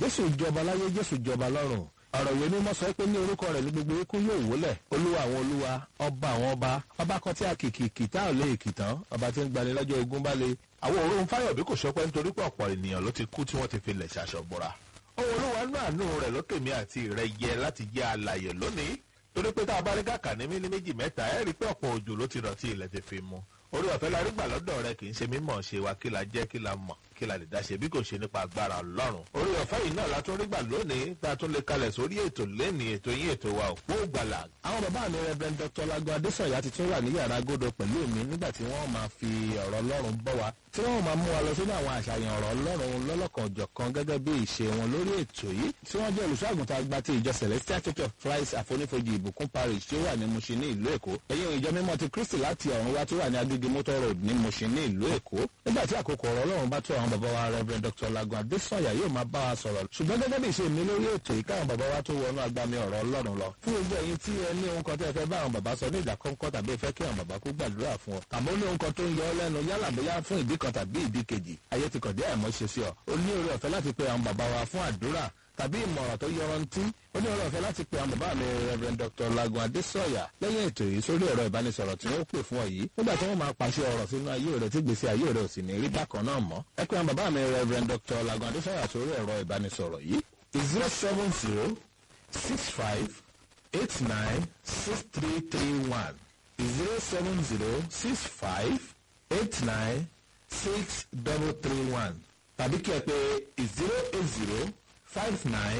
jésù jọba láyé jésù jọba lọ́run ọ̀rọ̀ ìwé mímọ́ sọ pé ní orúkọ rẹ̀ ní gbogbo ikú yóò wólẹ̀ olúwa àwọn olúwa ọba àwọn ọba ọba kan tí a kìkì kìtá ò lè kìtàn ọba tí ń gbani lọ́jọ́ ogun bá le. àwọn òórùn fáyọ̀bí kò sọpẹ́ nítorí pé ọ̀pọ̀ ènìyàn ló ti kú tí wọ́n ti fi lẹ̀ ṣaṣọ bọ́ra. ohun olúwa nú àánú rẹ̀ ló tèmi àti rẹ̀ yẹ láti jẹ́ alàyè lónìí torí pé tá a bá rí kàkà ní mílí méjì mẹ́ta ẹ̀ rí pé ọ̀pọ̀ òjò ló ti rọ̀ tí ilẹ̀ ti fi mu orí ọ̀fẹ́ la rí gbà lọ́dọ̀ rẹ kì í ṣe mímọ̀ ṣe wa kí la jẹ́ kí la mọ̀ kí la lè dá ṣe bí kò ṣe nípa agbára ọlọ́run. orí ọ̀fẹ́ yìí náà la tún rí gbà lónìí tá a tún lè kalẹ̀ sórí ètò lẹ́ni ètò yín ètò wa òpó gbàlà. àwọn bàbá mi rẹbẹrẹ dr lago adesanya ti tún wà ní yàrá agodo pẹ̀lú mi nígbà tí wọ́n máa fi ọ̀rọ̀ ọlọ́run bọ́ wa tí wọ́n máa mú wa lọ sínú àwọn àṣàyàn ọ̀rọ̀ ọlọ́run lọ́lọ́kanòjọ̀kan gẹ́gẹ́ bí ìṣe wọn lórí ètò yìí tí wọ́n jẹ́ olùṣọ́àgùntàn àgbà ti ìjọ celestial church of christ àfonífojì ìbùkún parish tí ó wà ní mushin ní ìlú èkó ẹ̀yìn ìjọ mímọ́ ti kristi láti ọ̀run wá tí ó wà ní agége motor road ní mushin ní ìlú èkó nígbà tí àkókò ọ̀rọ̀ ọlọ́run bá tó àwọn bàbá wa rev dr lagun adesanya yóò máa bá wa sọ̀rọ̀ ṣùgbọ́n gẹ́gẹ́ bí ìṣe mi lórí ètò yìí káwọn bàbá wa tó wọnú agbami ọ̀rọ̀ ọlọ́run lọ fún gbogbo ẹ̀yin tí ẹ ní ohun kan tí ẹ fẹ́ bá àwọn bàbá sọ ní ìdákọ́ńkọ́ tàbí ẹ fẹ́ kí àwọn bàbá kó gbàdúrà fún ọ àmọ́ ní ohun kan tó ń yọ ọ lẹ́nu yálà bóyá fún ìdí kan tàbí ìdí kejì ayé ti kọ̀dé àìmọ́ ṣe sí ọ o ní oore ọ̀fẹ́ láti pe àwọn bàbá wa fún àdúrà tàbí ìmọ̀ràn tó yọrantí ó ní oore ọ̀fẹ́ láti pe àwọn bàbá mi rev dr lagun adesanya lẹ́yìn ètò yìí sórí ẹ̀rọ ìbánisọ̀rọ̀ tí wọ́n pè fún ọ yìí nígbà tí wọ́n máa pàṣẹ ọ̀rọ̀ sínú ayé rẹ̀ tí gbèsè ayé rẹ̀ ò sì ní rí bákan náà mọ́ ẹ pé àwọn bàbá mi rev dr lagun adesanya sórí ẹ̀rọ ìbánisọ̀rọ̀ yìí zero seven zero six five eight nine six three three one zero seven zero six five eight nine six double three one tàbí kí ẹ pé zero eight zero five nine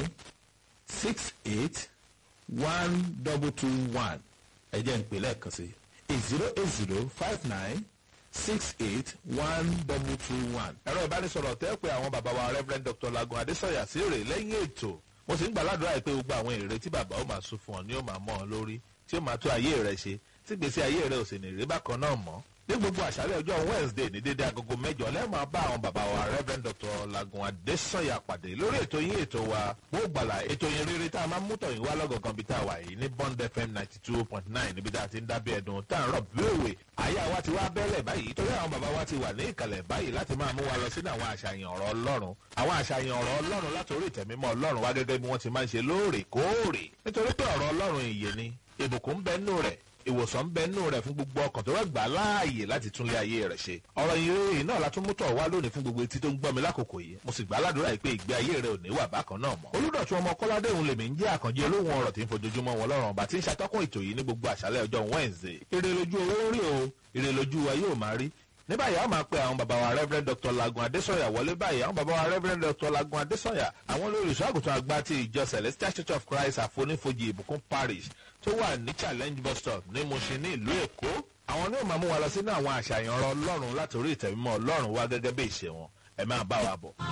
six eight one double two one ẹ jẹ́ ń pè lẹ́ẹ̀kan sí zero eight zero five nine six eight one double two one. ẹ̀rọ ìbánisọ̀rọ̀ tẹ́ pé àwọn bàbá wa rev dr lagun adesanya sí rè lẹ́yìn ètò mo sì ń gbà ládùúrà pé gbogbo àwọn èrè tí bàbá ó máa sún fún ọ ni ó máa mọ́ ọ lórí tí ó máa tó ayé rẹ ṣe tí gbèsè ayé rẹ ò sì ní rí bákan náà mọ́ ní gbogbo àṣálẹ̀ ọjọ́ wednesday ní dédé agogo mẹ́jọ lẹ́ẹ̀máa bá àwọn bàbá wa rev dr lagun adesanya pàdé lórí ètò yín ètò wa bó gbàlà ètò yín rere tá a máa ń mú tọ̀yìn wá lọ́gọ̀ọ̀kan bí tá a wà yìí ní bond fm ninety two point nine níbi tá a ti ń dábẹ́ ẹ̀dùn tá a ń rọ̀ bí òwe àyà wa ti wá bẹ́lẹ̀ báyìí torí àwọn bàbá wa ti wà ní ìkàlẹ̀ báyìí láti máa mú wa lọ sínú àwọn àṣàyàn ọ̀rọ̀ ọlọ́run àwọn àṣàyàn ọ̀rọ̀ ọlọ́run látòrí ìtẹ̀mímọ́ ọlọ́run wá gẹ́gẹ́ bí wọ́n ti máa ń ṣe lóòrèkóòrè nítorí pé ọ̀rọ̀ ọlọ́run ìyè ni ìbùkún ń bẹ nù rẹ̀ ìwòsàn ń bẹ nù rẹ̀ fún gbogbo ọkàn tó wá gbà láàyè láti túnlé ayé rẹ̀ ṣe. ọ̀rọ̀ ìròyìn náà la tún mú tọ̀ wá lónìí fún gbogbo etí tó ń gbọ́ mi lákòókò yìí mo sì gbà ládùúrà yìí pé ìgbé ayé rẹ̀ ò ní wà bákan náà mọ́. olùdọ̀tún ọmọ kọ́ládé òun lèmi ń jẹ́ àkànjẹ́ olóhùn ọ̀rọ̀ tí ń fojoojúmọ́ wọn lọ́rùn ọba tí ń ṣàtọ́kùn ètò yìí ní gbogbo àṣálẹ̀ ọjọ́ wednesday. ire lójú owó rí o ire lójú wa yóò máa rí ní báyìí àwọn máa pe àwọn bàbá wa rev dr lagun adesanya wọlé báyìí àwọn bàbá wa rev dr lagun adesanya àwọn olùsọ àgùntàn àgbà ti ìjọ celestial church of christ àfonífojì ìbùkún parish tó wà ní challenge bus stop ní mushin ní ìlú èkó àwọn ní ó máa mú wa lọ sínú àwọn àṣàyàn ọ̀rọ̀ ọlọ́run látòrí ìtẹ̀mímọ́ ọlọ́run wá gẹ́gẹ́ bí ìṣe wọn ẹ máa bá wa bọ̀.